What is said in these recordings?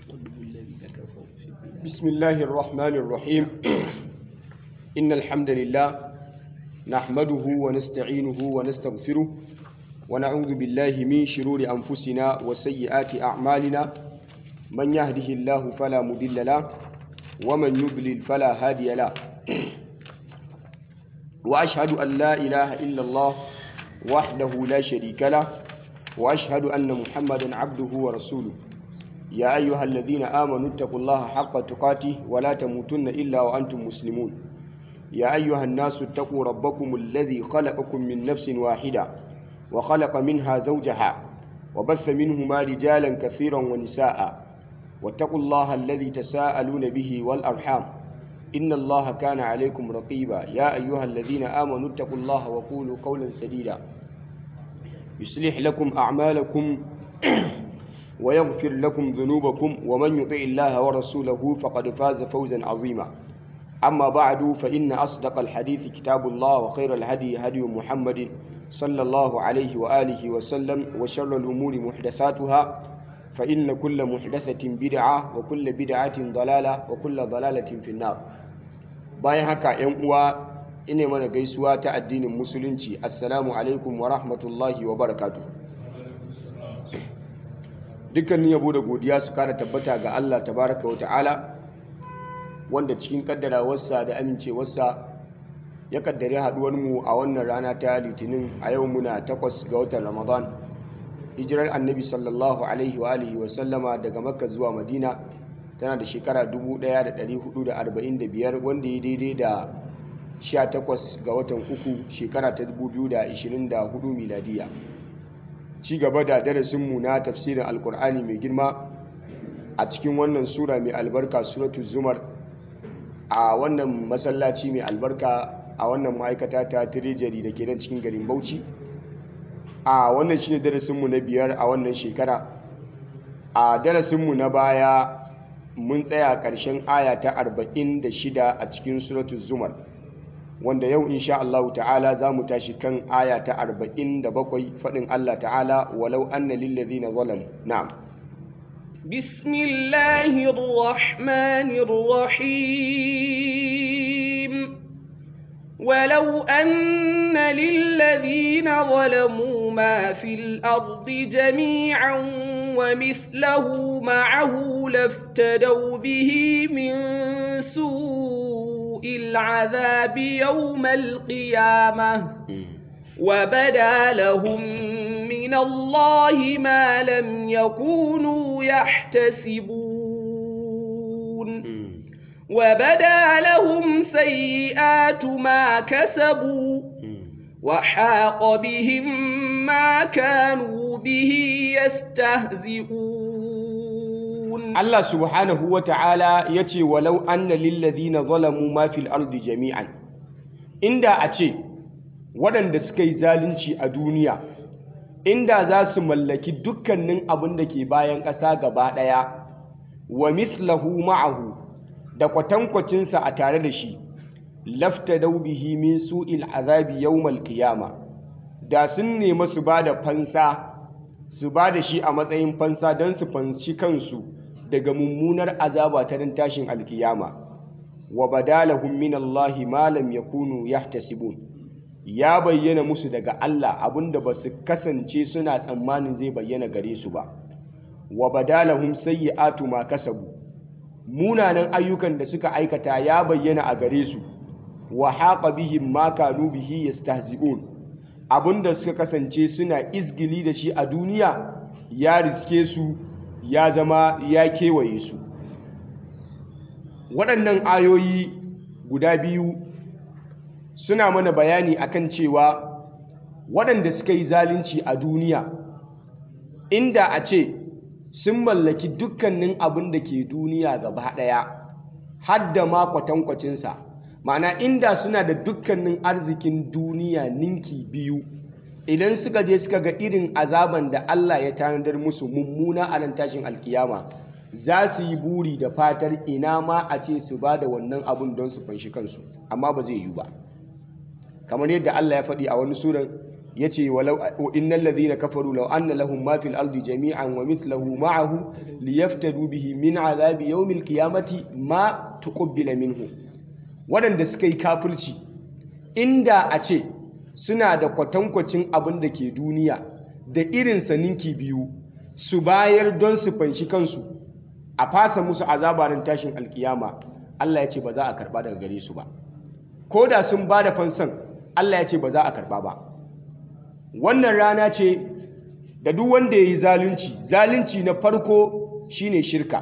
بسم الله الرحمن الرحيم إن الحمد لله نحمده ونستعينه ونستغفره ونعوذ بالله من شرور أنفسنا وسيئات أعمالنا من يهده الله فلا مضل له ومن يضلل فلا هادي له وأشهد أن لا إله إلا الله وحده لا شريك له وأشهد أن محمدا عبده ورسوله يا أيها الذين آمنوا اتقوا الله حق تقاته ولا تموتن إلا وأنتم مسلمون يا أيها الناس اتقوا ربكم الذي خلقكم من نفس واحدة وخلق منها زوجها وبث منهما رجالا كثيرا ونساء واتقوا الله الذي تساءلون به والأرحام إن الله كان عليكم رقيبا يا أيها الذين آمنوا اتقوا الله وقولوا قولا سديدا يصلح لكم أعمالكم ويغفر لكم ذنوبكم ومن يطع الله ورسوله فقد فاز فوزا عظيما أما بعد فإن أصدق الحديث كتاب الله وخير الهدي هدي محمد صلى الله عليه وآله وسلم وشر الأمور محدثاتها فإن كل محدثة بدعة وكل بدعة ضلالة وكل ضلالة في النار bayan haka ‘yan uwa ina mana gaisuwa ta addinin musulunci assalamu alaikum wa rahmatullahi wa barakatuh dukkanin yabo da godiya su kara tabbata ga Allah tabaraka wa ta'ala wanda cikin kaddarawarsa da amincewarsa ya kaddare haduwarmu a wannan rana ta litinin a yau muna takwas ga watan ramadan hijirar annabi sallallahu alaihi wa alihi wa sallama daga makka zuwa madina tana da shekara 1445 wanda ya daidai da 18 ga watan uku shekara ta 2024 miladiya ci gaba da darasinmu na tafsirin alkur'ani mai girma a cikin wannan sura mai albarka suratu zumar a wannan masallaci mai albarka a wannan ma'aikata ta tirejari da ke nan cikin garin bauchi a wannan shine darasinmu na biyar a wannan shekara a darasinmu na baya mun tsaya ƙarshen aya ta 46 a cikin suratu zumar wanda yau insha Allah ta'ala za mu tashi kan aya ta 47 faɗin Allah ta'ala walau anna lillazina zalamu na'am بسم الله الرحمن الرحيم ولو أن للذين ظلموا ما في الأرض جميعا ومثله معه لافتدوا به من سوء العذاب يوم القيامة وبدا لهم من الله ما لم يكونوا يحتسبون وبدا لهم سيئات ما كسبوا وحاق بهم ما كانوا به يستهزئون Allah subhanahu wa ta'ala ya ce walau anna lillazina zalamu ma fil ardi jami'an inda a ce waɗanda suka yi zalunci a duniya inda za su mallaki dukkanin abin da ke bayan ƙasa gaba ɗaya wa mislahu ma'ahu da kwatankwacinsa a tare da shi lafta bihi min su'il azabi yawmal qiyama da sun nemi su ba da fansa su ba da shi a matsayin fansa don su fanshi kansu daga mummunar azaba ta dan tashin alkiyama wa badalahum min Allahi ma lam yakunu yahtasibun ya bayyana musu daga Allah abinda ba su kasance suna tsammanin zai bayyana gare su ba wa badalahum sayyi'atu ma kasabu munanan ayyukan da suka aikata ya bayyana a gare su wa haqa bihim ma kanu bihi yastahzi'un abinda suka kasance suna izgili da shi a duniya ya riske su ya zama ya kewaye su waɗannan ayoyi guda biyu suna mana bayani akan cewa waɗanda suka yi zalunci a duniya inda a ce sun mallaki dukkanin abin da ke duniya gaba ɗaya har da ma kwatankwacinsa ma'ana inda suna da dukkanin arzikin duniya ninki biyu idan suka je suka ga irin azaban da Allah ya tanadar musu mummuna a nan tashin alkiyama za su yi buri da fatar ina ma a ce su ba da wannan abun don su fanshi kansu amma ba zai yi ba kamar yadda Allah ya faɗi a wani suran yace walau innal ladhina kafaru law anna lahum ma fil ardi jami'an wa mithluhu ma'ahu liyaftadu bihi min azabi yawmil qiyamati ma tuqbila minhu waɗanda suka yi kafirci inda a ce suna da kwatankwacin abin da ke duniya da irin ninki biyu su bayar don su fanshi kansu a fasa musu azabarin tashin alkiyama Allah ya ce ba za a karba daga gare su ba ko da sun ba da fansan Allah ya ce ba za a karba ba wannan rana ce da duk wanda ya yi zalunci zalunci na farko shine shirka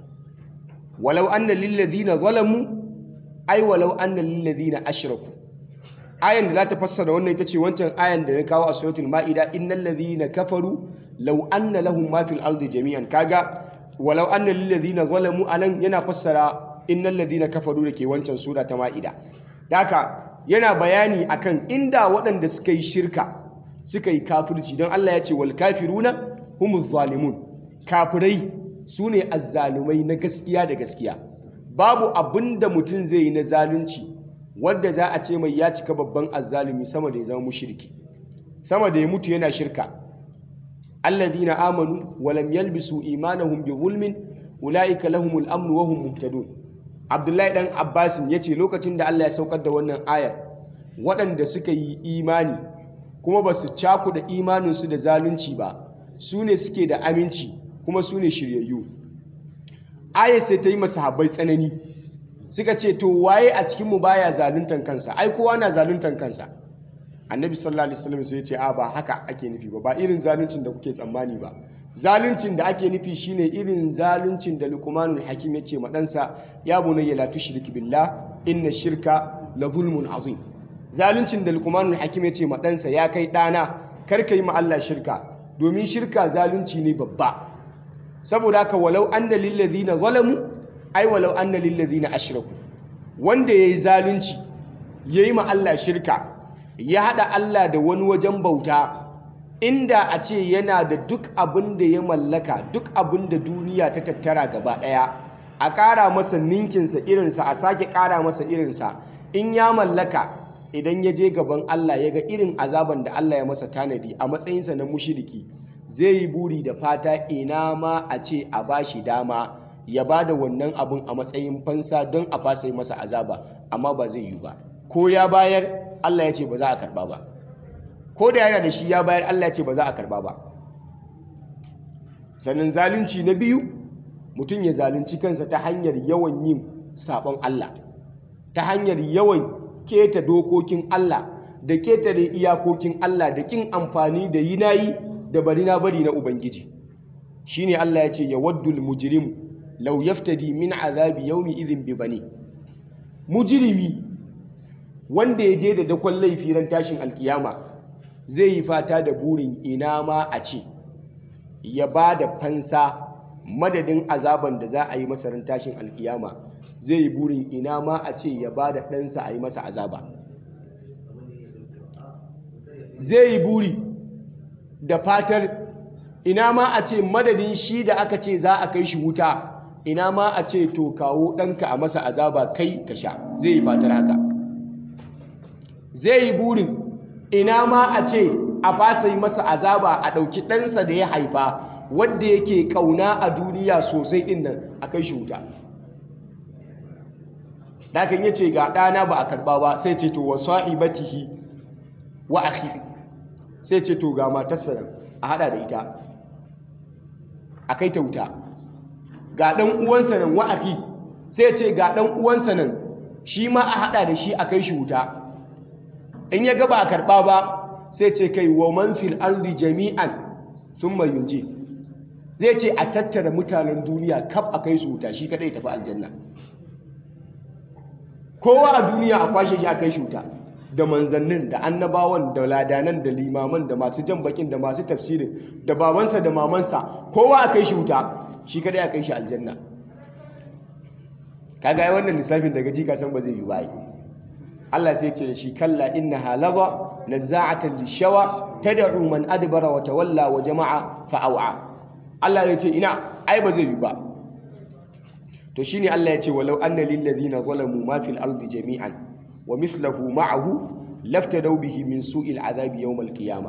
walau anna lillazina zalamu ai walau anna lillazina ashraku ayan da za ta fassara wannan ita ce wancan ayan da na kawo a suratul ma'ida innal ladhina kafaru law anna lahum ma fil ardi jami'an kaga walau anna lil ladhina zalamu anan yana fassara innal ladhina kafaru da ke wancan sura ta ma'ida daka yana bayani akan inda waɗanda suka yi shirka suka yi kafirci don Allah ya ce wal kafiruna humuz zalimun kafirai sune azzalumai na gaskiya da gaskiya babu abinda mutum zai yi na zalunci wadda za a ce mai ya cika babban azzalumi sama da ya zama mushriki sama da ya mutu yana shirka alladhina amanu wa lam yalbisu imanahum bi zulmin ulaika lahumul amnu wa hum muhtadun abdullahi dan abbas yace lokacin da Allah ya saukar da wannan ayar waɗanda suka yi imani kuma ba su cakuɗa imaninsu da zalunci ba su ne suke da aminci kuma su ne shiryayyu ayar sai ta yi masahabbai tsanani suka ce to waye a cikinmu baya zaluntan kansa ai kowa na zaluntan kansa annabi sallallahu alaihi wasallam sai ya ce a ba haka ake nufi ba ba irin zaluncin da kuke tsammani ba zaluncin da ake nufi shine irin zaluncin da luqmanul hakim ya ce ma ɗansa ya bunayya la tushrik billah inna shirka la zulmun azim zaluncin da luqmanul hakim ya ce ma ɗansa ya kai ɗana kar ka yi ma Allah shirka domin shirka zalunci ne babba saboda haka walau anna lil ladina zalamu ai walau anna lillazina ashraku wanda yayi zalunci yayi ma Allah shirka ya hada Allah da wani wajen bauta inda a ce yana da duk abin da ya mallaka duk abin da duniya ta tattara gaba daya a ƙara masa ninkinsa irinsa a sake ƙara masa irinsa in ya mallaka idan ya je gaban Allah ya ga irin azaban da Allah ya masa tanadi a matsayinsa na mushiriki zai yi buri da fata ina ma a ce a bashi dama ya ba da wannan abun a matsayin fansa don a fasa masa azaba amma ba zai yi ba ko ya bayar Allah ya ce ba za a karba ba ko da yana da shi ya bayar Allah ya ce ba za a karba ba sannan zalunci na biyu mutum ya zalunci kansa ta hanyar yawan yin sabon Allah ta hanyar yawan keta dokokin Allah da ketare iyakokin Allah da kin amfani da yi nayi da bari na bari na Ubangiji shine Allah ya ce ya waddul mujrimu lau yaftadi min azabi yaumi idhin bi bani mujrimi wanda ya je da dakon laifi ran tashin alkiyama zai yi fata da burin ina ma a ce ya ba da fansa madadin azaban da za a yi masa ran tashin alkiyama zai yi burin ina ma a ce ya ba da ɗansa a yi masa azaba zai yi buri da fatar ina ma a ce madadin shi da aka ce za a kai shi wuta ina ma a ce to kawo ɗanka a masa azaba kai ka sha zai yi fatar haka zai yi burin ina ma a ce a fasa yi masa azaba a ɗauki ɗansa da ya haifa wadda yake ƙauna a duniya sosai ɗin nan a kai shi wuta dakan ya ce ga ɗana ba a karɓa ba sai ce to wa sa'ibatihi wa akhi sai ce to ga matarsa nan a haɗa da ita a kai ta wuta ga ɗan uwansa nan wa akhi sai ce ga ɗan uwansa nan shi ma a haɗa da shi a kai shi wuta in ya ga ba a karɓa ba sai ce kai wa man fil ardi jami'an thumma yunji zai ce a tattara mutanen duniya kaf a kai su wuta shi kadai tafi aljanna kowa a duniya a kwashe shi a kai shi wuta da manzannin da annabawan da ladanan da limaman da masu jan bakin da masu tafsirin da babansa da mamansa kowa a kai shi wuta shi kadai a kai shi aljanna kaga ai wannan lissafin daga jika san ba zai yi bai Allah sai ce da shi kalla innaha laba nazza'atan lishawa tad'u man adbara wa tawalla wa jama'a fa'awa Allah ya ce ina ai ba zai yi ba to shine Allah ya ce walau anna lil ladina zalamu ma fil ardi jami'an wa mithluhu ma'ahu laftadaw bihi min su'il azabi yawm al-qiyama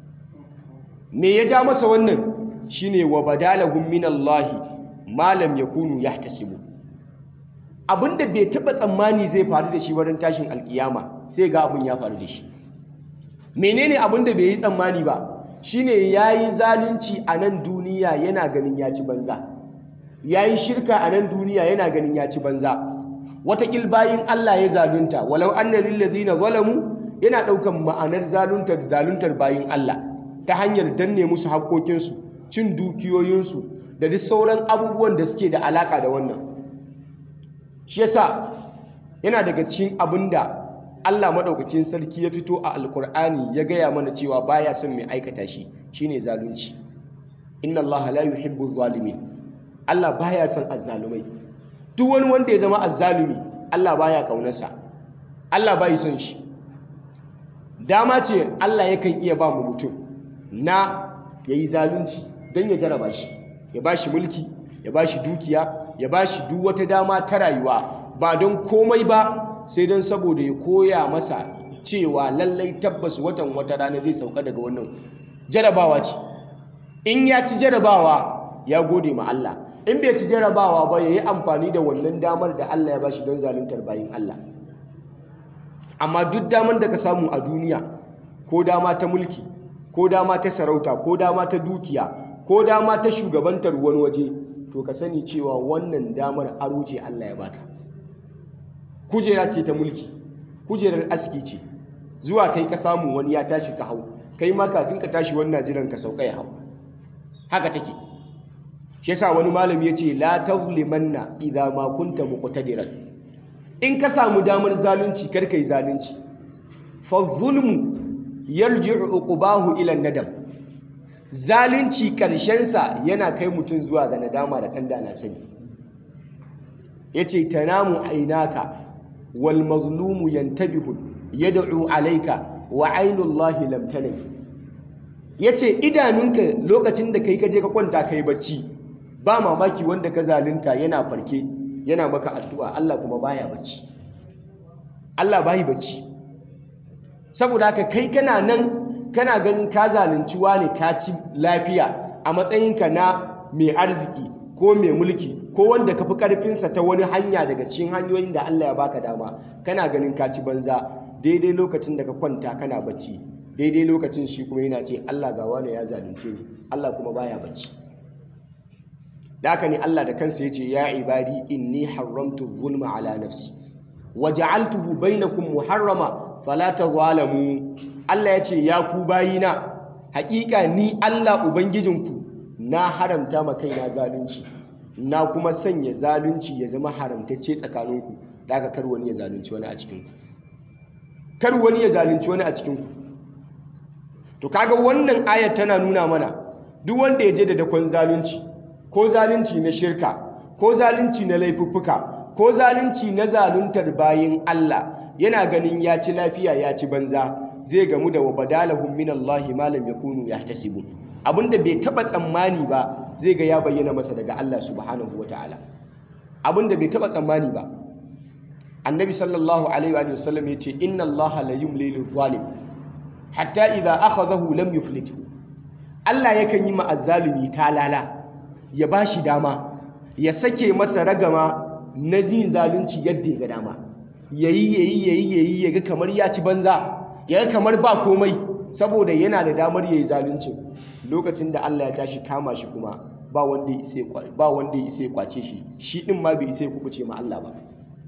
me ya ja masa wannan shine wa badalahum min Allah ma lam yakunu yahtasibu abinda bai taba tsammani zai faru da shi wurin tashin alkiyama sai ga abin ya faru da shi menene abinda bai yi tsammani ba shine yayi zalunci a nan duniya yana ganin ya ci banza yayi shirka a nan duniya yana ganin ya ci banza watakil bayin Allah ya zalunta walau anna lil ladina zalamu yana daukan ma'anar zaluntar zaluntar bayin Allah ta hanyar danne musu haƙoƙinsu cin dukiyoyinsu da duk sauran abubuwan da suke da alaka da wannan shi yasa yana daga cikin abinda Allah madaukakin sarki ya fito a alkur'ani ya gaya mana cewa baya son mai aikata shi shine zalunci inna Allah la yuhibbu zalimin Allah baya son azzalumai duk wani wanda ya zama azzalumi Allah baya kaunarsa Allah bai son shi dama ce Allah yakan iya ba mu mutum na yayi zalunci don ya jaraba shi ya bashi mulki ya bashi dukiya ya bashi duk wata dama ta rayuwa ba don komai ba sai don saboda ya koya masa cewa lallai tabbas watan wata rana zai sauka daga wannan jarabawa ce in ya ci jarabawa ya gode ma Allah in bai ci jarabawa ba ya yi amfani da wannan damar da Allah ya bashi don zaluntar bayin Allah amma duk damar da ka samu a duniya ko dama ta mulki ko dama ta sarauta ko dama ta dukiya ko dama ta shugabantar wani waje to ka sani cewa wannan damar aro ce Allah ya baka kujera ce ta mulki kujerar aski ce zuwa kai ka samu wani ya tashi ka hau kai ma kafin ka tashi wannan jiran ka sauka ya hau haka take shi yasa wani malami yace la tazlimanna idza ma kunta muqtadiran in ka samu damar zalunci kar kai zalunci fa zulmu yarji'u uqbahu ila nadam zalunci karshen sa yana kai mutum zuwa ga nadama da kanda na sani yace tanamu ainaka wal mazlumu yantabihu yad'u alayka wa ainullahi lam tanam yace idanunka lokacin da kai kaje ka kwanta kai bacci ba mamaki wanda ka zalunta yana farke yana maka addu'a Allah kuma baya bacci Allah bai bacci saboda haka kai kana nan kana ganin ka zalunci wani ka ci lafiya a matsayinka na mai arziki ko mai mulki ko wanda ka fi ƙarfinsa ta wani hanya daga cikin hanyoyin da Allah ya baka dama kana ganin ka ci banza daidai lokacin da ka kwanta kana bacci daidai lokacin shi kuma yana ce Allah ga wani ya zalunce ni Allah kuma baya bacci da haka ne Allah da kansa ya ce ya ibadi inni haramtu zulma ala nafsi wa ja'altuhu bainakum muharrama fala tazalamu Allah ya ce ya ku bayina haƙiƙa ni Allah ubangijinku na haramta ma kaina zalunci na kuma sanya zalunci ya zama haramtacce tsakaninku da aka kar wani ya zalunci wani a cikinku kar wani ya zalunci wani a cikinku to kaga wannan ayar tana nuna mana duk wanda ya je da dakon zalunci ko zalunci na shirka ko zalunci na laifuffuka ko zalunci na zaluntar bayin Allah yana ganin ya ci lafiya ya ci banza zai gamu da wabadalahum minallahi ma lam yakunu yahtasibun abinda bai taba tsammani ba zai ga ya bayyana masa daga Allah subhanahu wataala abinda bai taba tsammani ba annabi sallallahu alaihi wa sallam yace inna allaha la yumli lil zalim hatta idza akhadhahu lam yuflithu Allah yakan yi ma'azzalimi talala ya bashi dama ya sake masa ragama na yin zalunci yadda ya ga dama yayi yayi yayi yayi yaga kamar ya ci banza yaga kamar ba komai saboda yana da damar yayi zalunci lokacin da Allah ya tashi kama shi kuma ba wanda ya isa ba wanda ya isa kwace shi shi din ma bai isa ya kubuce ma Allah ba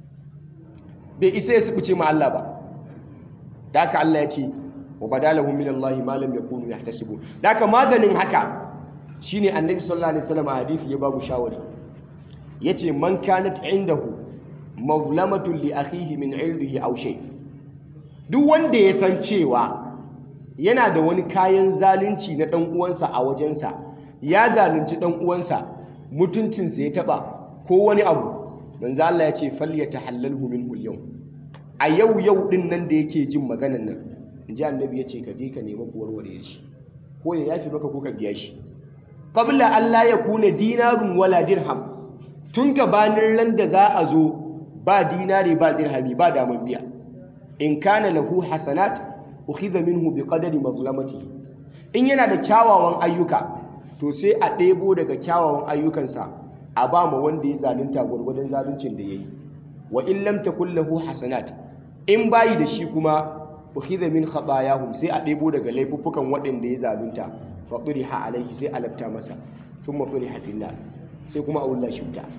bai isa ya kubuce ma Allah ba da haka Allah ya ce wa badalahum min Allah ma lam yakunu yahtasibun da haka maganin haka shine annabi sallallahu alaihi wasallam a hadisi ya babu shawari yace man kanat indahu mazlamatun li akhihi min irdihi aw shay duk wanda ya san cewa yana da wani kayan zalunci na dan uwansa a wajensa ya zalunci dan uwansa mutuncinsa ya taba ko wani abu manzo Allah ya ce falyatahallalhu minhu al-yawm a yau yau din nan da yake jin maganan nan inji annabi ya ce ka je ka nemi ku warware shi ko ya yafi maka ko ka biya shi qabla an la yakuna dinarun wala dirham tun gabanin ran da za a zo ba dinari ba dirhami ba daman biya in kana lahu hasanat ukhidha minhu biqadari mazlamatihi in yana da kyawawan ayyuka to sai a ɗebo daga kyawawan ayyukansa a ba ma wanda ya zalunta gwargwadon zaluncin da yayi wa in lam takul lahu hasanat in bayi da shi kuma ukhidha min khatayahum sai a ɗebo daga laifuffukan waɗanda ya zalunta fa turiha alaihi sai a lafta masa thumma turiha fil nar sai kuma a wulla shi wuta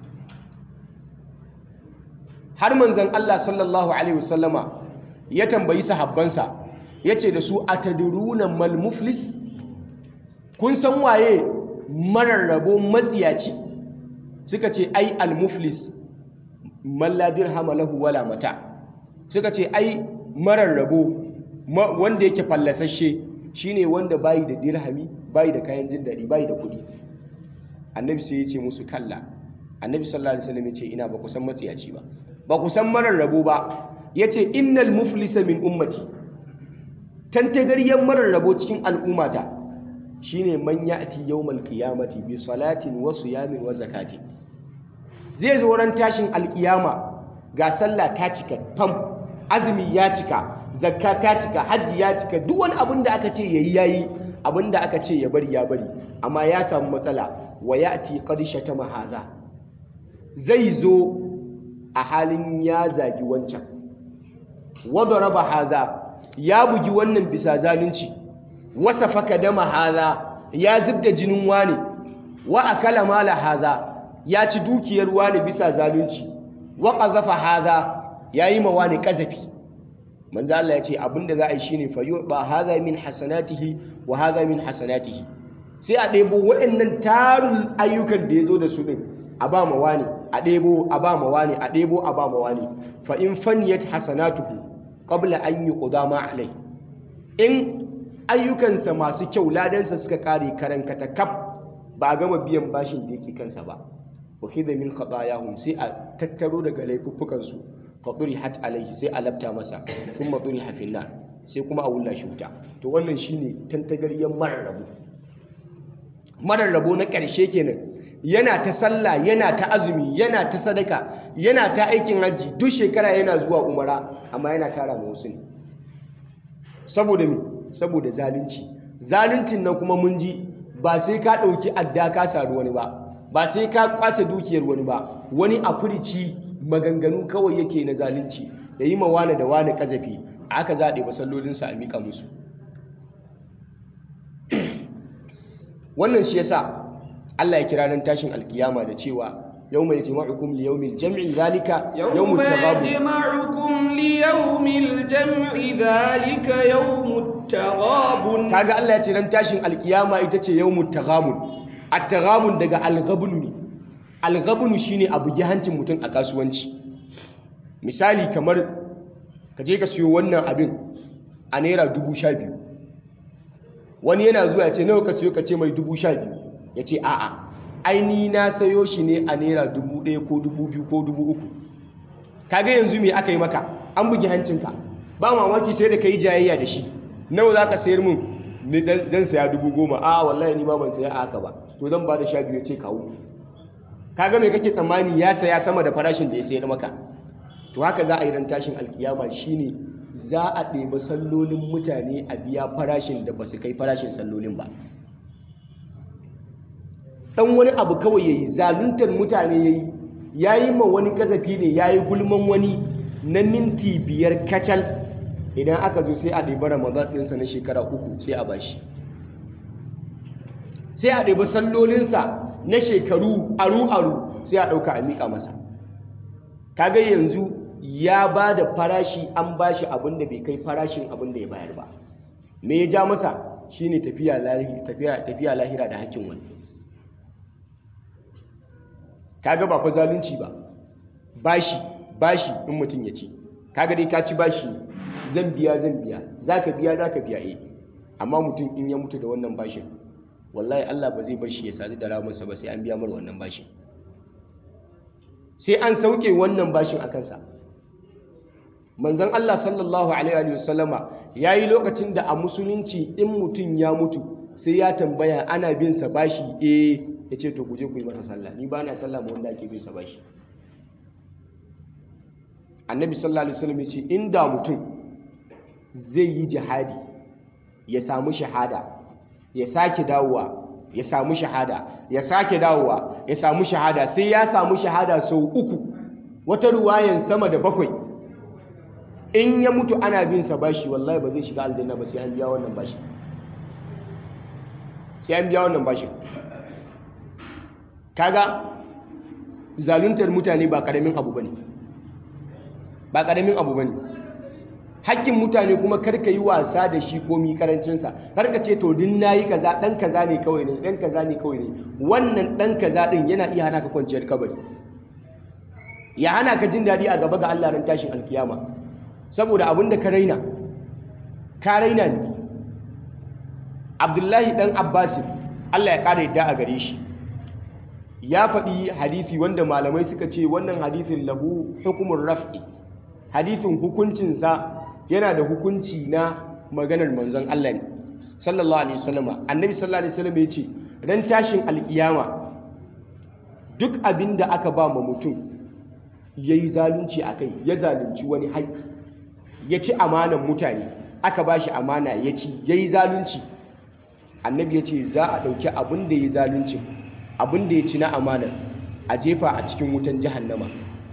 har manzon Allah sallallahu alaihi wasallama ya tambayi sahabbansa yace da su atadruna mal muflis kun san waye mararrabo matsiyaci suka ce ai al muflis man la dirhama lahu wala mata suka ce ai mararrabo wanda yake fallasashe shine wanda bayi da dirhami bayi da kayan jin daɗi bayi da kuɗi annabi sai ya ce musu kalla annabi sallallahu alaihi wasallam ya ce ina ba ku san matsiyaci ba ba ku san marar rabo ba ya ce innal muflisa min ummati tantagaryen marar rabo cikin al'ummata shine man ya'ti yawmal qiyamati bi salatin wa siyamin wa zakati zai zo ran tashin alkiyama ga sallah ta cika fam azumi ya cika zakka ta cika hajji ya cika duk wani abin da aka ce yayi yayi abin da aka ce ya bari ya bari amma ya samu matsala wa ya'ti qad shatama hadha zai zo a halin ya zagi wancan wadda raba haza ya bugi wannan bisa zalunci wasa faka dama haza ya zubda jinin wani wa akala mala haza ya ci dukiyar wani bisa zalunci wa qazafa haza ya yi ma wani kazafi manzo Allah ya ce abinda za a yi shine fa ba haza min hasanatihi wa haza min hasanatihi sai a ɗebo waɗannan tarun ayyukan da ya zo da su ɗin a ba ma wani a ɗebo a ba ma wani a ɗebo a ba ma wani fa in faniyat hasanatuhu qabla an yuqdama alai in ayyukansa masu kyau ladansa suka kare karan katakaf ba a gama biyan bashin da yake kansa ba wa khidha min khatayahum sai a tattaro daga laifuffukan su fa hat alaihi sai a labta masa thumma turiha fil nar sai kuma a wulla shi wuta to wannan shine tantagaryen mararrabu mararrabo na ƙarshe kenan yana ta sallah yana ta azumi yana ta sadaka yana ta aikin hajji duk shekara yana zuwa umara amma yana tara ma wasu ne saboda me saboda zalunci zaluncin nan kuma mun ji ba sai ka ɗauki adda ka saru wani ba ba sai ka kwace dukiyar wani ba wani a furici maganganu kawai yake na zalunci ya yi ma wane da wane kazafi aka zaɗe masallolinsa a miƙa musu wannan shi yasa Allah ya kira nan tashin alkiyama da cewa yau mai jima'ukum li yawmil jam'i zalika yawmut taghabun yajma'ukum li yawmil jam'i zalika yawmut taghabun kaga Allah ya ce nan tashin alkiyama ita ce yawmut taghabun at-taghabun daga al-ghabn ne al-ghabn shine abu hancin mutum a kasuwanci misali kamar ka je ka siyo wannan abin a naira dubu sha biyu wani yana zuwa ya ce nawa ka siyo ka ce mai dubu sha biyu ya ce a'a aini na sayo shi ne a naira dubu ɗaya ko dubu biyu ko dubu uku kaga yanzu me aka yi maka an bugi hancinka ba mamaki sai da ka yi jayayya da shi nawa za ka sayar min ni dan saya dubu goma a wallahi ni ba ban saya a haka ba to zan ba da sha biyu ce kawo kaga me kake tsammani ya saya sama da farashin da ya sayar maka to haka za a yi ran tashin alkiyama shine za a ɗebi sallolin mutane a biya farashin da ba su kai farashin sallolin ba ɗan wani abu kawai ya yi zaluntar mutane ya yi ya yi ma wani kazafi ne ya yi gulman wani na minti biyar kacal idan aka zo sai a ɗebi ramadan ɗinsa na shekara uku sai a bashi sai a ɗebi sallolinsa na shekaru aru-aru sai a ɗauka a miƙa masa kaga yanzu ya ba da farashi an ba shi abin da bai kai farashin abin da ya bayar ba me ya ja masa shine tafiya tafiya lahira da hakkin wani kaga ba fa zalunci ba bashi bashi in mutum ya ci kaga dai ka ci bashi zan biya zan biya zaka biya zaka biya eh amma mutum in ya mutu da wannan bashin wallahi Allah ba zai bar shi ya sadu da ramunsa ba sai an biya mar wannan bashin sai an sauke wannan bashin a kansa manzon Allah sallallahu alaihi wasallama yayi lokacin da a musulunci in mutum ya mutu sai ya tambaya ana bin sa bashi eh yace to ku je ku yi masa sallah ni ba na sallah ma wanda ake bin sa bashi annabi sallallahu alaihi wasallam ya ce inda mutum zai yi jihadi ya samu shahada ya sake dawowa ya samu shahada ya sake dawowa ya samu shahada sai ya samu shahada sau uku wata ruwayan sama da bakwai in ya mutu ana bin sa bashi wallahi ba zai shiga aljanna ba sai an biya wannan bashi sai an biya wannan bashi kaga zaluntar mutane ba karamin abu bane ba karamin abu bane hakkin mutane kuma karka yi wasa da shi komi karancinsa karka ce to din nayi kaza dan kaza ne kawai ne dan kaza ne kawai ne wannan dan kaza din yana iya hana ka kwanciyar kabari ya hana ka jin daɗi a gaba ga Allah ran tashin alkiyama saboda abin da ka raina ka raina ne Abdullahi dan Abbas Allah ya ƙara yadda a gare shi ya faɗi hadisi wanda malamai suka ce wannan hadisin lahu hukumun raf'i hadisin hukuncinsa yana da hukunci na maganar manzon Allah ne sallallahu alaihi wasallam annabi sallallahu alaihi wasallam ya ce ran tashin alkiyama duk abin da aka ba ma mutum ya yi zalunci a kai ya zalunci wani haƙƙi ya ci amanan mutane aka ba shi amana ya ci ya yi zalunci annabi ya ce za a ɗauki abin da ya yi zalunci abin da ya ci na amanar a jefa a cikin wutan jahannama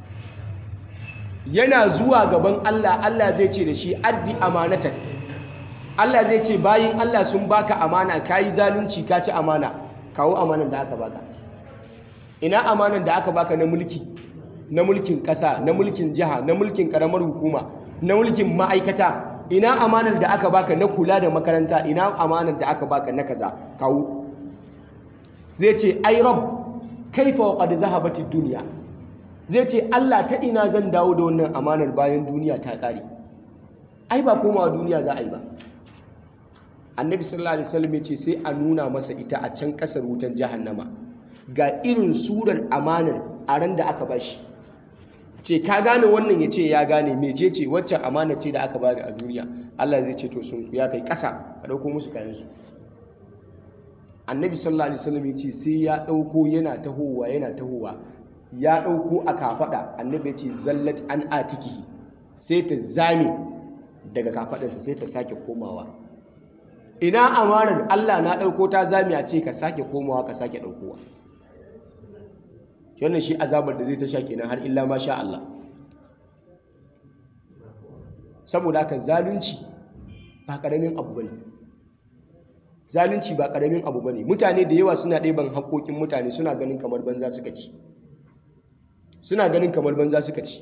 yana zuwa gaban Allah Allah zai ce da shi addi amanatan Allah zai ce bayin Allah sun baka amana ka yi zalunci ka ci amana kawo amanan da aka baka ina amanan da aka baka na mulki na mulkin ƙasa na mulkin jiha na mulkin ƙaramar hukuma na mulkin ma'aikata ina amanar da aka baka na kula da makaranta ina amanar da aka baka na kaza kawo zai ce ai rab kaifa wa qad zahabati dunya zai ce Allah ta ina zan dawo da wannan amanar bayan duniya ta ƙare ai ba komawa duniya za a yi ba annabi sallallahu alaihi wasallam ya ce sai a nuna masa ita a can ƙasar wutan jahannama ga irin surar amanar a ran da aka bashi ce ka gane wannan ya ce ya gane mece ce waccan amana ce da aka bani a duniya Allah zai ce to sun ya kai ƙasa a ɗauko musu kayansu annabi sallallahu alaihi wasallam ya ce sai ya ɗauko yana tahowa yana tahowa ya ɗauko a kafaɗa annabi ya ce zallat an atiki sai ta zame daga kafaɗarsa sai ta sake komawa ina amanar Allah na ɗauko ta zame a ce ka sake komawa ka sake ɗaukowa wannan shi azabar da zai ta sha kenan har illa ma sha Allah saboda haka zalunci ba karamin abu bane zalunci ba karamin abu bane mutane da yawa suna ɗeban haƙoƙin mutane suna ganin kamar banza suka ci suna ganin kamar banza suka ci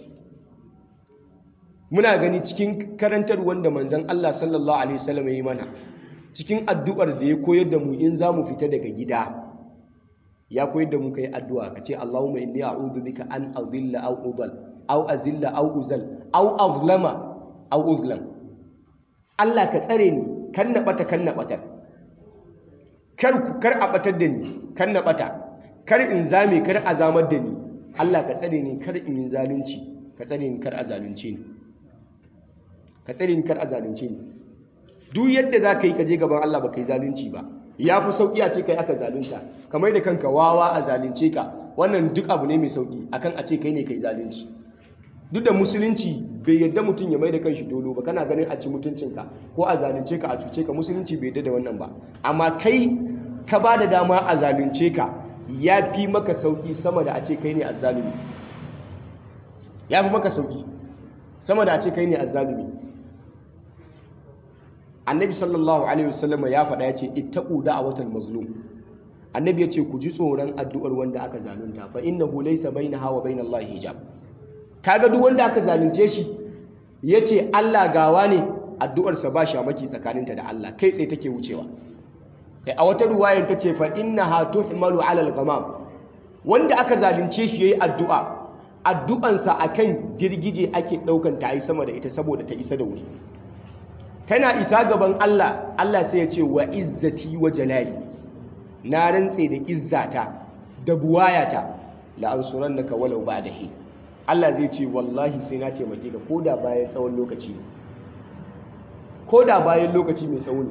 muna gani cikin karantar wanda manzon Allah sallallahu alaihi wasallam ya yi mana cikin addu'ar da ya koyar da mu in za mu fita daga gida ya koyar da mu kai addu'a ka ce Allahumma inni a'udhu bika an adilla aw udal aw azilla aw uzal aw azlama aw uzlam Allah ka tsare ni kan na bata kan na batar kar kar a batar da ni kan na bata kar in zame kar a zamar da ni Allah ka tsare ni kar in yi zalunci ka tsare ni kar a zalunce ni ka tsare ni kar a zalunce ni duk yadda za ka yi ka je gaban Allah ba ka yi zalunci ba ya fi sauƙi a ce kai aka zalunta kamar da kanka wawa a zalunce ka wannan duk abu ne mai sauƙi akan a ce kai ne kai zalunci duk da musulunci bai yadda mutum ya mai da kanshi dolo ba kana ganin a ci mutuncinka ko a zalunce ka a cuce ka musulunci bai yadda da wannan ba amma kai ka ba da dama a zalunce ka ya fi maka sauƙi sama da a ce kai ne azzalumi ya fi maka sauƙi sama da a ce kai ne azzalumi annabi sallallahu alaihi wasallam ya faɗa ya ce ittaqu da'watal mazlum annabi ya ce ku ji tsoron addu'ar wanda aka zalunta fa innahu laysa bainaha wa bainallahi hijab kaga duk wanda aka zalunce shi yace Allah gawa ne addu'ar sa ba shamaki tsakaninta da Allah kai tsaye take wucewa kai a wata ruwayar tace fa innaha tuhmalu ala al-ghamam wanda aka zalunce shi yayi addu'a addu'ansa akan girgije ake daukan ta yi sama da ita saboda ta isa da wuri tana isa gaban Allah Allah sai ya ce wa izzati wa jalali na rantse da izzata da buwayata la ansurannaka walau ba'da hi Allah zai ce wallahi sai na taimake ka koda bayan tsawon lokaci ne koda bayan lokaci mai tsawo ne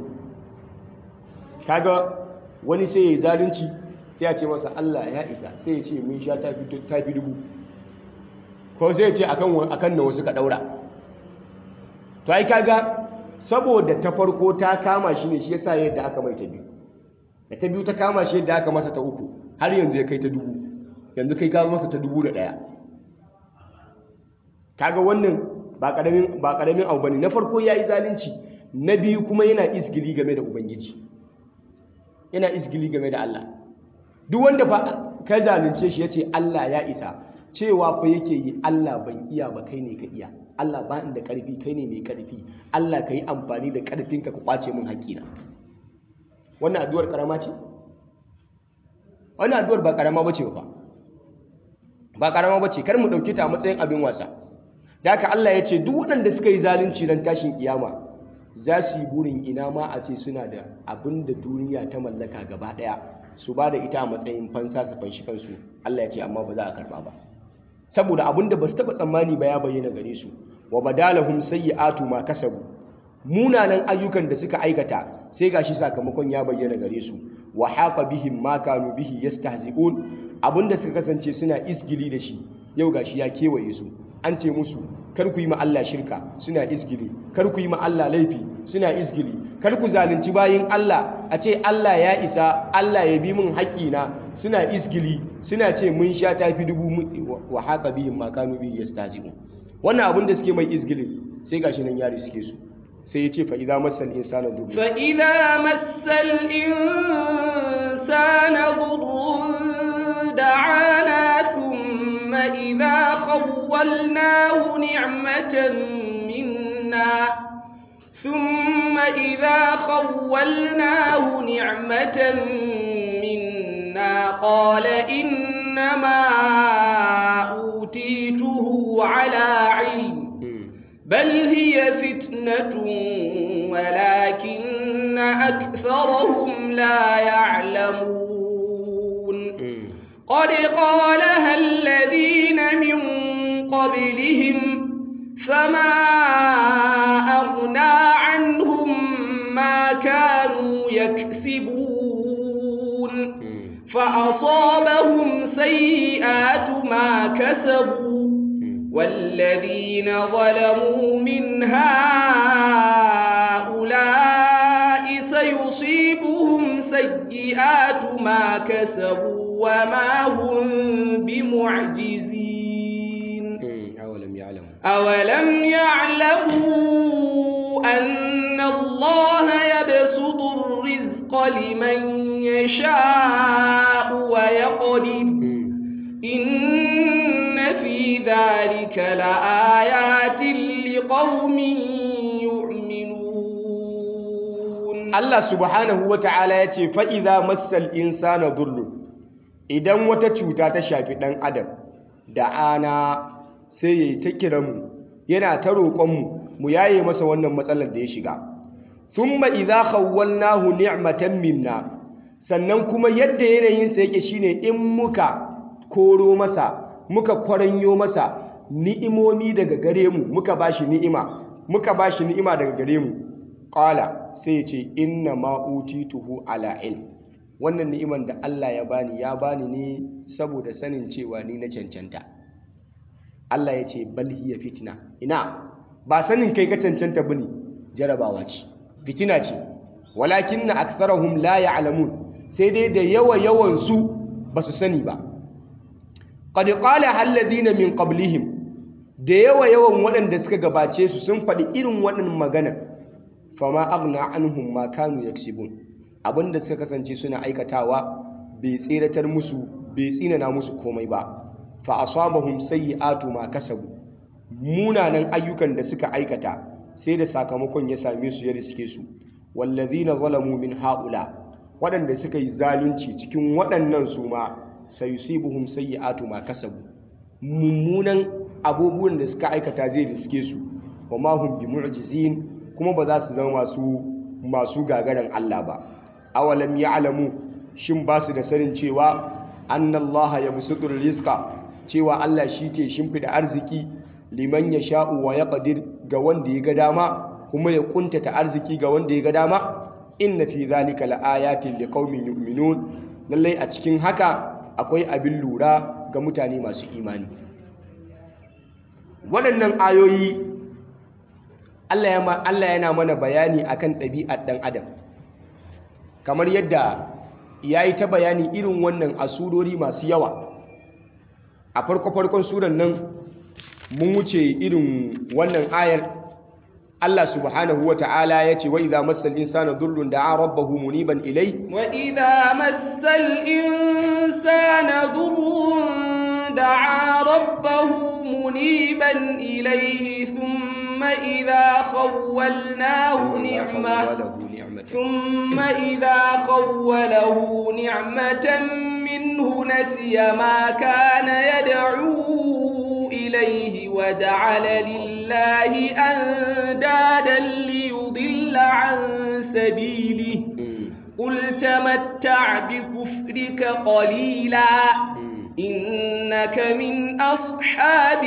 kaga wani sai ya yi zalunci sai ya ce masa Allah ya isa sai ya ce mun sha ta fi dubu ko sai ce akan akan nawa suka daura to ai kaga saboda ta farko ta kama shi ne shi yasa yadda aka mai ta biyu da ta biyu ta kama shi yadda aka masa ta uku har yanzu ya kai ta dubu yanzu kai ka masa ta dubu da ɗaya kaga wannan ba ƙaramin ba ƙaramin abu bane na farko yayi zalunci na biyu kuma yana isgili game da ubangiji yana isgili game da Allah duk wanda fa ka zalunce shi yace Allah ya isa cewa fa yake yi Allah ban iya ba kai ne ka iya Allah ba inda karfi kai ne mai karfi Allah ka yi amfani da karfinka ka kwace min haƙƙina wannan addu'ar karama ce wannan addu'ar ba karama bace ba ba karama bace kar mu dauke ta a matsayin abin wasa da haka Allah ya ce duk waɗanda suka yi zalunci ran tashin kiyama za su yi burin ina ma a ce suna da abin da duniya ta mallaka gaba ɗaya su ba da ita a matsayin fansa su fanshi kansu Allah ya ce amma ba za a karɓa ba saboda abin da ba su taɓa tsammani ba ya bayyana gare su wa badalahum sayyi'atu ma kasabu munanan ayyukan da suka aikata sai gashi sakamakon ya bayyana gare su wa haqa bihim ma kanu bihi yastahzi'un abinda suka kasance suna isgili da shi yau gashi ya kewaye su an ce musu kar ku yi ma Allah shirka suna isgili kar ku yi ma Allah laifi suna isgili kar ku zalunci bayin Allah a ce Allah ya isa Allah ya bi min haƙƙina suna isgili suna ce mun sha tafi dubu wa haqa bihim ma kanu bihi yastahzi'un wannan abin da suke mai isgilin sai gashi nan yari suke su sai ya ce fa idza massal insana durrun fa idza massal insana durrun da'ana thumma idza khawwalnahu ni'matan minna ثم إذا خولناه نعمة منا قال إنما أوتيته على علم بل هي فتنة ولكن أكثرهم لا يعلمون قد قالها الذين من قبلهم فما أغنى عنهم ما كانوا يكسبون فأصابهم سيئات ما كسبوا والذين ظلموا من هؤلاء سيصيبهم سيئات ما كسبوا وما هم بمعجزين أولم يعلموا أولم يعلموا أن الله يبسط الرزق لمن يشاء ويقدر إن في ذلك لآيات لقوم يؤمنون Allah subhanahu wa ta'ala ya ce fa'iza massal insana durru idan wata cuta ta shafi ɗan adam da ana sai ya yi ta kiranmu yana ta roƙonmu mu yaye masa wannan matsalar da ya shiga thumma idza khawwalnahu ni'matan minna sannan kuma yadda yanayinsa yake shine in muka koro masa muka kwaranyo masa ni'imomi daga gare mu muka bashi ni'ima muka bashi ni'ima daga gare mu qala sai ya ce inna ma utituhu ala ilm wannan ni'iman da Allah ya bani ya bani ne saboda sanin cewa ni na cancanta Allah ya ce bal hiya fitna ina ba sanin kai ka cancanta bane jarabawa ce fitina ce walakinna aktharuhum la ya'lamun sai dai da yawa yawan su basu sani ba qad qala alladhina min qablihim da yawa yawan waɗanda suka gabace su sun faɗi irin waɗannan magana fama aghna anhum ma kanu yaksibun abinda suka kasance suna aikatawa bai tseratar musu bai tsinana musu komai ba fa asabahum sayyi'atu ma kasabu munanan ayyukan da suka aikata sai da sakamakon ya same su ya riske su wallazina zalamu min haula waɗanda suka yi zalunci cikin waɗannan su ma sayusibuhum sayyi'atu ma kasabu mummunan abubuwan da suka aikata zai riske su wa ma hum bi mu'jizin kuma ba za su zama masu masu gagaran Allah ba awalam ya'lamu shin ba su da sanin cewa annallaha yabsutur rizqa cewa Allah shi ke shimfida arziki liman yasha'u wa yaqdir ga wanda ya ga dama kuma ya kuntata arziki ga wanda ya ga dama inna fi zalika laayatin liqaumin yu'minun lallai a cikin haka akwai abin lura ga mutane masu imani waɗannan ayoyi Allah yana mana bayani akan ɗabi'ar ɗan adam kamar yadda ya yi ta bayani irin wannan a surori masu yawa a farko-farkon suran nan mun wuce irin wannan ayar Allah subhanahu wa ta'ala ya ce wa idha massal insana durrun da'a rabbahu muniban ilai wa idha massal insana durrun da'a rabbahu muniban ilayhi thumma idha khawwalnahu ni'mah ثم إذا خوله نعمة منه نسي ما كان يدعو إليه وجعل لله أندادا ليضل عن سبيله قل تمتع بكفرك قليلا إنك من أصحاب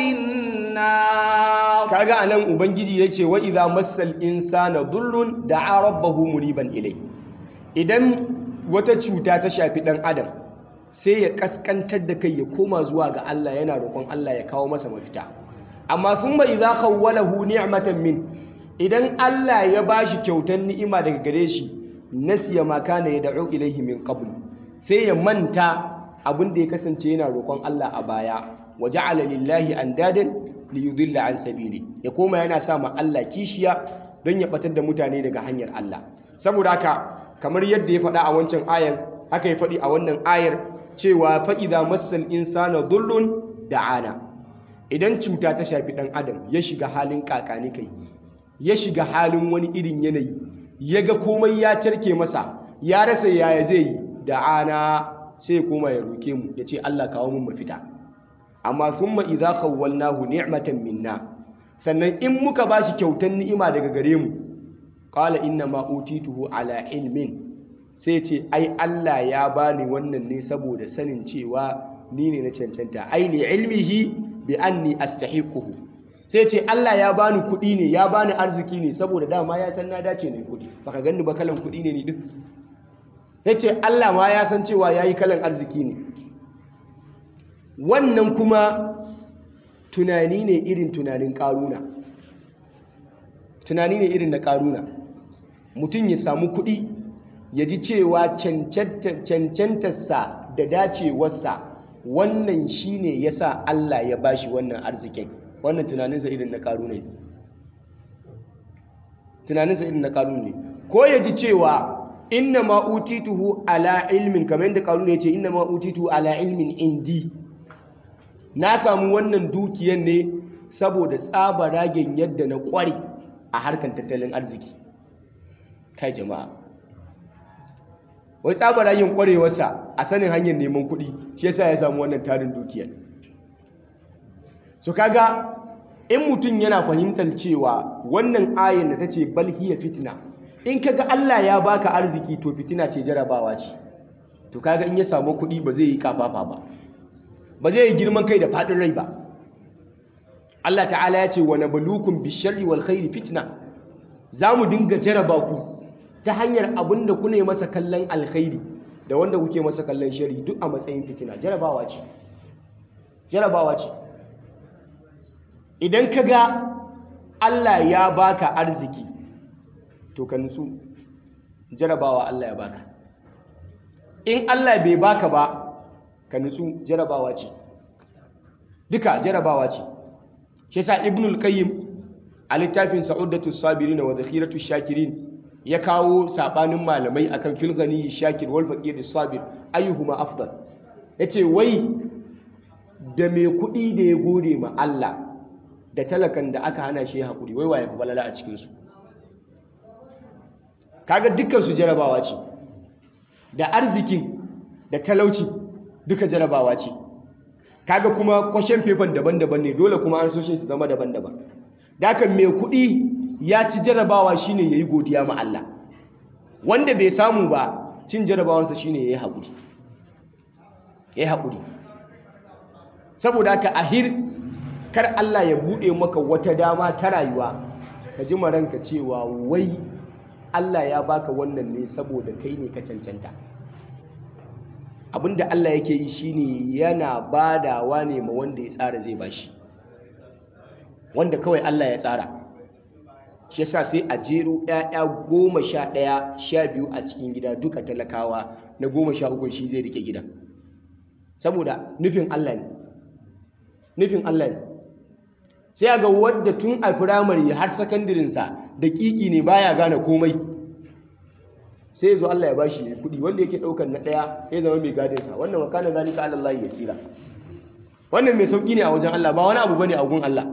النار kaga anan ubangiji yace wa idza massal insana dhurrun da'a rabbahu muniban ilai idan wata cuta ta shafi dan adam sai ya kaskantar da kai ya koma zuwa ga Allah yana roƙon Allah ya kawo masa mafita amma thumma idza khawwalahu ni'matan min idan Allah ya bashi kyautar ni'ima daga gare shi nasiya ma kana yad'u ilaihi min qabl sai ya manta abin da ya kasance yana roƙon Allah a baya wa ja'ala lillahi andadan li yudilla an sabili ya koma yana sa ma Allah kishiya don ya batar da mutane daga hanyar Allah saboda haka kamar yadda ya faɗa a wancan ayar haka ya faɗi a wannan ayar cewa fa idza massal insana dhullun da'ana idan cuta ta shafi ɗan adam ya shiga halin kakani kai ya shiga halin wani irin yanayi ya ga komai ya carke masa ya rasa yaya zai yi da'ana sai ya koma ya roke mu ya ce Allah kawo mun mafita amma thumma idza khawwalnahu ni'matan minna sannan in muka bashi kyautan ni'ima daga gare mu qala inna ma utituhu ala ilmin sai ce ai Allah ya bani wannan ne saboda sanin cewa ni ne na cancanta ai li ilmihi bi anni astahiquhu sai ce Allah ya bani kuɗi ne ya bani arziki ne saboda dama ya san na dace ne kuɗi baka ganni ba kalan kuɗi ne ni duk yace Allah ma ya san cewa yayi kalan arziki ne wannan kuma tunani ne irin tunanin ƙaruna tunani ne irin na ƙaruna mutum ya samu kuɗi ya ji cewa cancantarsa da dacewarsa wannan shi ne ya sa Allah ya bashi wannan arzikin wannan tunaninsa irin na ƙaruna ne tunaninsa irin na ƙaruna ne ko ya ji cewa inna ma utituhu ala ilmin kamar yadda ƙaruna ya ce inna ma utituhu ala ilmin indi na samu wannan dukiyan ne saboda tsabaragen yadda na kware a harkar tattalin arziki kai jama'a wai tsabaragen kwarewarsa a sanin hanyar neman kuɗi shi yasa ya samu wannan tarin dukiyar so kaga in mutum yana fahimtar cewa wannan ayin da ta ce balhiya fitina in kaga Allah ya baka arziki to fitina ce jarabawa ce to kaga in ya samu kuɗi ba zai yi kafafa ba ba zai yi girman kai da faɗin rai ba Allah ta'ala ya ce wa nabluukum bisharri wal khairi fitna za mu dinga jaraba ku ta hanyar abin da kuna masa kallon alkhairi da wanda kuke masa kallon shari duk a matsayin fitina jarabawa ce jarabawa ce idan ka ga Allah ya baka arziki to ka nutsu jarabawa Allah ya baka in Allah bai baka ba ka nutsu jarabawa ce duka jarabawa ce shi sa ibnul qayyim a littafin sa'udatu sabirin wa zakhiratu shakirin ya kawo sabanin malamai akan fil ghani shakir wal faqir sabir ayyuhuma afdal yace wai da mai kuɗi da ya gode ma Allah da talakan da aka hana shi hakuri wai waye balala a cikin su kaga dukkan su jarabawa ce da arzikin da talauci duka jarabawa ce kaga kuma kwashen fefan daban-daban ne dole kuma an soshin su zama daban-daban dakan mai kuɗi ya ci jarabawa shine yayi godiya ma Allah wanda bai samu ba cin jarabawansa shine yayi haƙuri yayi haƙuri saboda haka ahir kar Allah ya buɗe maka wata dama ta rayuwa ka ji maranka cewa wai Allah ya baka wannan ne saboda kai ne ka cancanta abinda Allah yake yi shine yana badawa ne ma wanda ya tsara zai bashi wanda kawai Allah ya tsara shi yasa sai a jero ‘ya'ya goma sha ɗaya sha biyu a cikin gida duka talakawa na goma sha uku shi zai rike gidan saboda nufin Allah ne nufin Allah ne sai a ga wadda tun a firamare har sakandirinsa da ƙiƙi ne baya gane komai sai zo Allah ya bashi kuɗi wanda yake ɗaukar na ɗaya ya zama mai gadinsa wannan wakana zalika Allah ya tsira wannan mai sauƙi ne a wajen Allah ba wani abu bane a gun Allah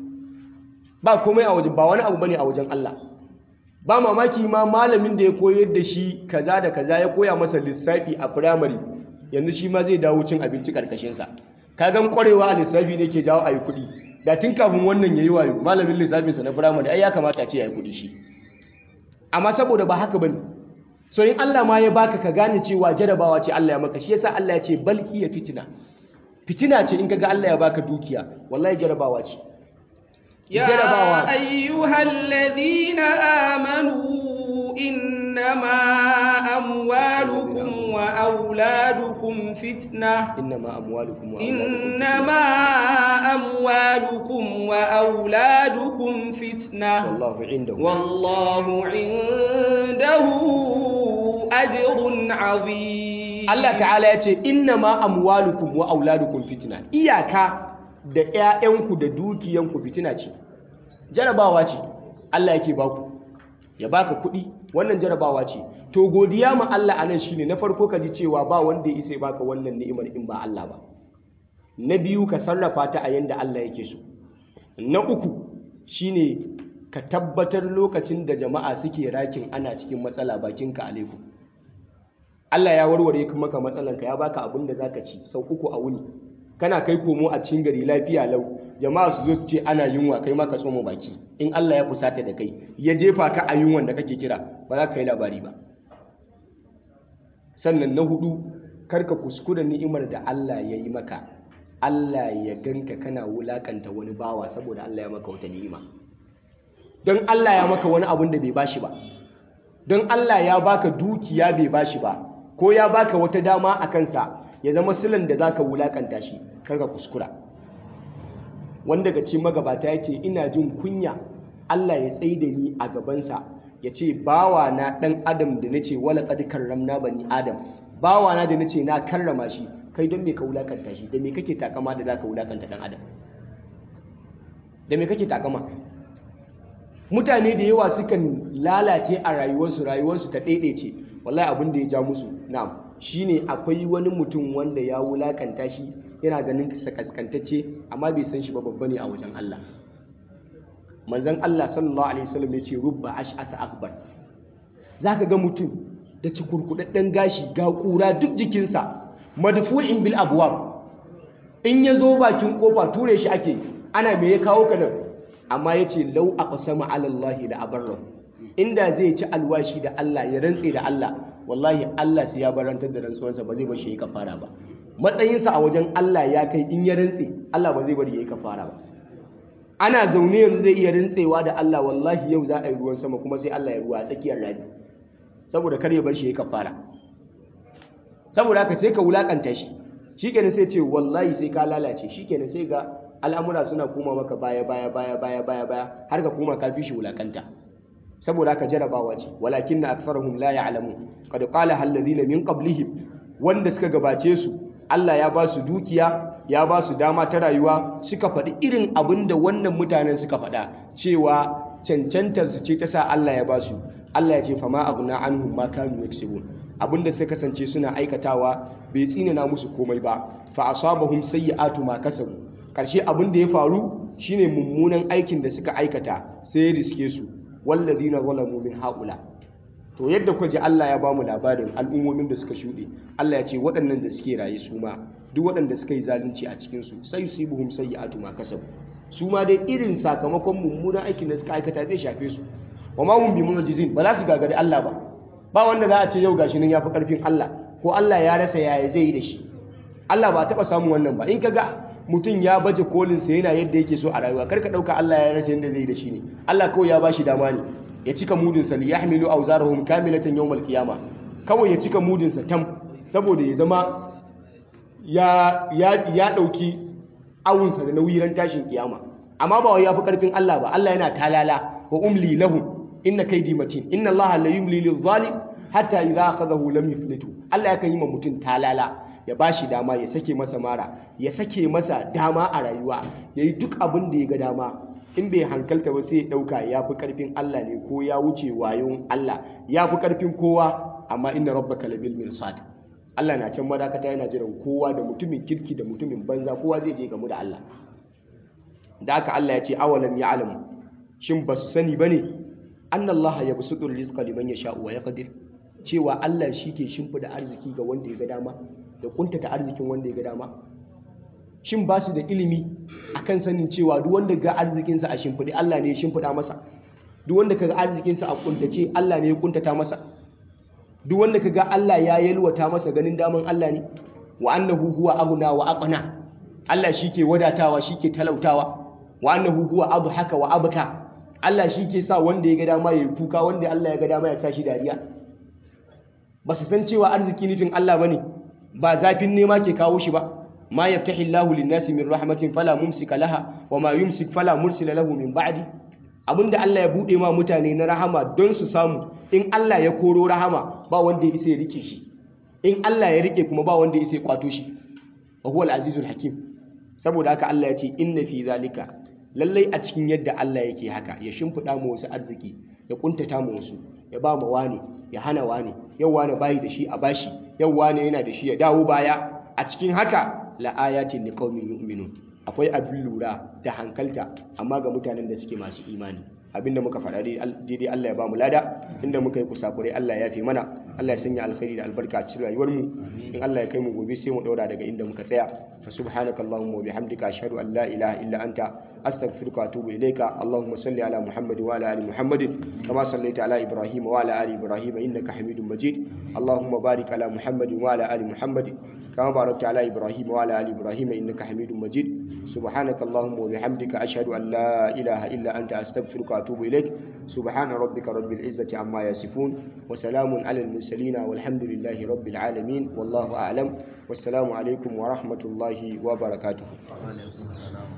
ba komai a wajen ba wani abu bane a wajen Allah ba mamaki ma malamin da ya koyar da shi kaza da kaza ya koya masa lissafi a firamare yanzu shi ma zai dawo cin abinci karkashin sa kagan kwarewa a lissafi ne ke jawo ayi kuɗi da tun kafin wannan yayi wayo malamin lissafin sa na firamare ai ya kamata a ce yayi kuɗi shi amma saboda ba haka bane so in Allah ma ya baka ka gane cewa jarabawa ce Allah ya maka shi yasa Allah ya ce bal hiya fitina fitina ce in kaga Allah ya baka dukiya wallahi jarabawa ce يا أيها الذين آمنوا إنما أموالكم وأولادكم فتنة إنما أموالكم وأولادكم إنما أموالكم وأولادكم فتنة والله عنده والله عنده أجر عظيم Allah ta'ala ya ce innama amwalukum wa auladukum fitna iyaka da ƴaƴanku da dukiyanku fitina ce jarabawa ce Allah yake baku ya baka kuɗi wannan jarabawa ce to godiya ma Allah anan shine na farko ka ji cewa ba wanda ya isa ya baka wannan ni'imar in ba Allah ba na biyu ka sarrafa ta a yanda Allah yake so na uku shine ka tabbatar lokacin da jama'a suke rakin ana cikin matsala bakinka alaikum Allah ya warware maka matsalanka ya baka abin da zaka ci sau uku a wuni kana kai komo a cikin gari lafiya lau jama'a su zo su ce ana yunwa kai ma ka tsoma baki in Allah ya fusata da kai ya jefa ka a yunwan da kake kira ba za ka yi labari ba sannan na hudu karka kuskura ni'imar da Allah ya yi maka Allah ya ganka kana wulakanta wani bawa saboda Allah ya maka wata ni'ima don Allah ya maka wani abun da bai bashi ba don Allah ya baka dukiya bai bashi ba ko ya baka wata dama a kansa ya zama silan da zaka wulakanta shi karka kuskura wanda ga cikin magabata ya ce ina jin kunya Allah ya tsaye da ni a gabansa ya ce bawa na ɗan adam da na ce wala qad karramna bani adam bawa na da na ce na karrama shi kai don me ka wulakanta shi da me kake takama da zaka wulakanta ɗan adam da me kake takama mutane da yawa sukan lalace a rayuwarsu rayuwarsu ta ɗaiɗaice wallahi abin da ya ja musu na'am shine akwai wani mutum wanda ya wulakanta shi yana ganin sa kaskantacce amma bai san shi ba babba ne a wajen Allah manzon Allah sallallahu alaihi wasallam ya ce rubba ash'asa akbar zaka ga mutum da cikurkudadden gashi ga kura duk jikinsa madfu'in bil abwab in ya zo bakin kofa ture shi ake ana me ya kawo ka nan amma ya ce lau a ƙasama alallahi da abarra inda zai ci alwashi da Allah ya rantse da Allah wallahi Allah sai ya barantar da rantsuwarsa ba zai bar shi ya kafara ba matsayinsa a wajen Allah ya kai in ya rantse Allah ba zai bari ya yi kafara ba ana zaune yanzu zai iya rantsewa da Allah wallahi yau za a yi ruwan sama kuma sai Allah ya ruwa a tsakiyar rani saboda kar ya bar shi ya kafara saboda haka sai ka wulakanta shi shikenan sai ce wallahi sai ka lalace shikenan sai ga al'amura suna koma maka baya baya baya baya baya baya har ka koma ka fi shi wulakanta saboda haka jarabawa ce walakin na aktharuhum la ya'lamun qad qala alladhina min qablihim wanda suka gabace su Allah ya ba su dukiya ya ba su dama ta rayuwa suka faɗi irin abin da wannan mutanen suka faɗa cewa cancantar su ce ta sa Allah ya ba su Allah ya ce fama aghna anhum ma kanu yaksubun abinda suka kasance suna aikatawa bai tsinana musu komai ba fa asabahum sayyi'atu ma kasabu karshe abin da ya faru shine mummunan aikin da suka aikata sai ya riske su wallazina zalamu min haula to yadda kuka ji Allah ya bamu labarin al'ummomin da suka shuɗe Allah ya ce waɗannan da suke raye su ma duk waɗanda suka yi zalunci a cikin su sai yusibuhum sayyi'atu ma kasabu su ma dai irin sakamakon mummunan aikin da suka aikata zai shafe su wa ma hum bimu'jizin ba za su gagari Allah ba ba wanda za a ce yau gashi nan yafi karfin Allah ko Allah ya rasa yaya zai yi da shi Allah ba taɓa samun wannan ba in kaga mutum ya baje kolinsa yana yadda yake so a rayuwa karka ɗauka Allah ya rasa yadda zai da shi ne Allah kawai ya bashi dama ne ya cika mudinsa li yahmilu awzarahum kamilatan yawmal qiyama kawai ya cika mudinsa tam saboda ya zama ya ya ya dauki awunsa da nauyi ran tashin kiyama amma ba wai yafi karfin Allah ba Allah yana talala wa umli lahum inna kaydi matin inna Allah la yumli lil zalim hatta idza akhadahu lam yuflitu Allah yakan yi ma mutum talala ya bashi dama ya sake masa mara ya sake masa dama a rayuwa yayi duk abin da ya ga dama in bai hankalta ba sai ya dauka yafi karfin Allah ne ko ya wuce wayon Allah yafi karfin kowa amma inna rabbaka labil mirsad Allah na can madakata yana jiran kowa da mutumin kirki da mutumin banza kowa zai je gamu da Allah da aka Allah ya ce awalam ya'lamu shin ba su sani bane annallaha yabsutur rizqa liman yasha'u wa yaqdir cewa Allah shi ke shimfida arziki ga wanda ya ga dama da kuntata arzikin wanda ya ga dama shin ba su da ilimi akan sanin cewa duk wanda ga arzikinsa a shimfidi Allah ne ya shimfida masa duk wanda kaga arzikinsa a kuntace Allah ne ya kuntata masa duk wanda kaga Allah ya yalwata masa ganin daman Allah ne wa annahu huwa aghna wa aqna Allah shike wadatawa shike talautawa wa annahu huwa adhaka wa abka Allah shike sa wanda ya ga dama yayi kuka wanda Allah ya ga dama ya sa shi dariya ba su san cewa arziki nufin Allah bane ba zafin nema ke kawo shi ba ma yaftahi Allahu lin-nasi min rahmatin fala mumsika laha wa ma yumsik fala mursila lahu min ba'di abinda Allah ya bude ma mutane na rahama don su samu in Allah ya koro rahama ba wanda ya isa ya rike shi in Allah ya rike kuma ba wanda ya isa ya kwato shi wa huwa al-azizul hakim saboda haka Allah ya ce inna fi zalika lallai a cikin yadda Allah yake haka ya shimfida mu wasu arziki ya kuntata mu wasu ya ba mu wani ya hana wani yau wani bayi da shi a bashi yau wani yana da shi ya dawo baya a cikin haka la ayatin liqaumin yu'minun akwai abin lura da hankalta amma ga mutanen da suke masu imani abinda muka faɗa daidai Allah ya ba mu lada inda muka yi kusakurai Allah ya fi mana Allah ya sanya alkhairi da albarka a cikin rayuwar mu in Allah ya kai mu gobe sai mu daura daga inda muka tsaya fa subhanaka allahumma wa bihamdika ashhadu an la ilaha illa anta astaghfiruka wa atubu ilayka allahumma salli ala muhammad wa ala ali muhammad kama sallaita ala ibrahim wa ala ali ibrahim innaka hamidum majid allahumma barik ala muhammad wa ala ali muhammad كما باركت على إبراهيم وعلى آل إبراهيم إنك حميد مجيد سبحانك اللهم وبحمدك أشهد أن لا إله إلا أنت أستغفرك وأتوب إليك سبحان ربك رب العزة عما يصفون وسلام على المرسلين والحمد لله رب العالمين والله أعلم والسلام عليكم ورحمة الله وبركاته